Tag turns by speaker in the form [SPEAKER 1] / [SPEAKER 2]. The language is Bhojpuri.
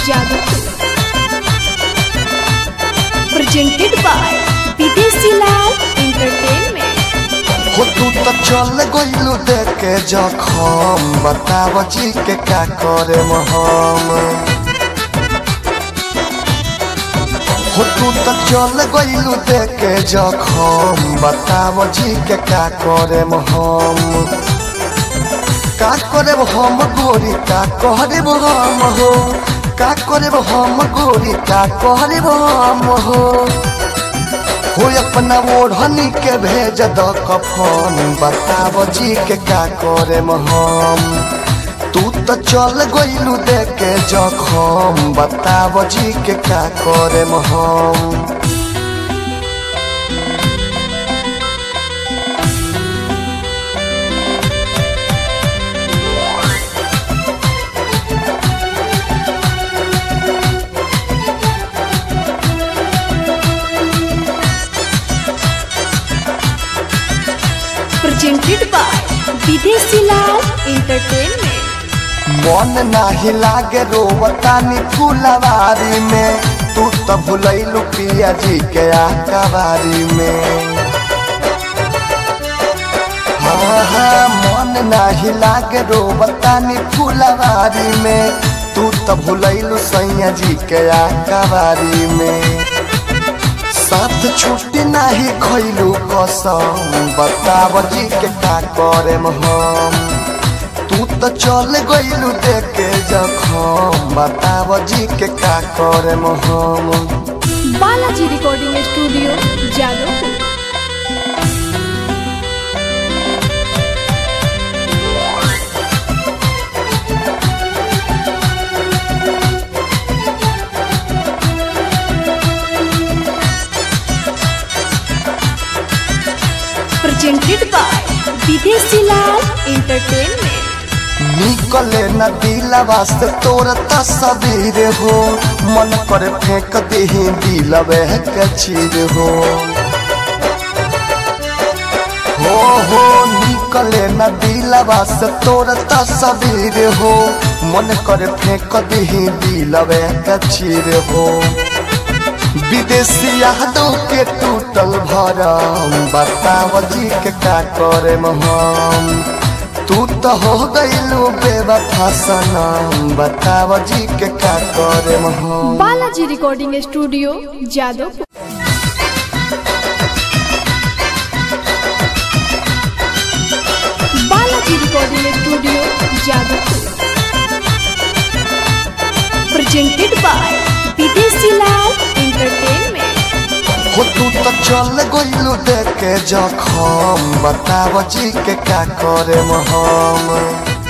[SPEAKER 1] जादू presented by विदेशी लाल entertainment
[SPEAKER 2] हो तू तो चल गइलू देख के जखम बताव जी के का करे हम हो तू तो चल गइलू देख के जखम बताव जी के का करे हम का करे हम गोरी का करे हम हो का करे हम गोरी का करे हम हो हो अपना ओढ़नी के भेज द कफन बताब जी के का करे हम तू तो चल गइलू देख के जखम बताब जी के का करे हम
[SPEAKER 1] presented by विदेशी लाल entertainment
[SPEAKER 2] मन नाही लागे रोवतानी फुलवारी में तू तो भुलैलू पिया जी के आकावारी में हाँ हाँ मन नाही लागे रोवतानी फुलवारी में तू तो भुलैलू सैया जी के आकावारी में साथ छुट्टी नाही खैलू कसम बताव जी के का करे हम तू तो चल गइलू देख के जखम बताव जी के का करे हम
[SPEAKER 1] बालाजी रिकॉर्डिंग स्टूडियो जादू presented by विदेशी लाल entertainment
[SPEAKER 2] निकले न दिलवा से तोर तस्वीर हो मन पर फेंक दही दिलवे के चीर हो हो हो निकले न दिलवा से तोर तस्वीर हो मन कर फेंक दही दिलवे के चीर हो विदेशी यादों के टूटल भरम बताव जी के का करे हम तू तो हो गइलू बेवफा सनम बताव जी के का करे हम
[SPEAKER 1] Balaji recording studio Jadavpur Balaji recording studio Jadavpur presented by विदेशी लाल entertainment
[SPEAKER 2] हो तू तो चल गइलू देख के जखम बताव जी के का करे हम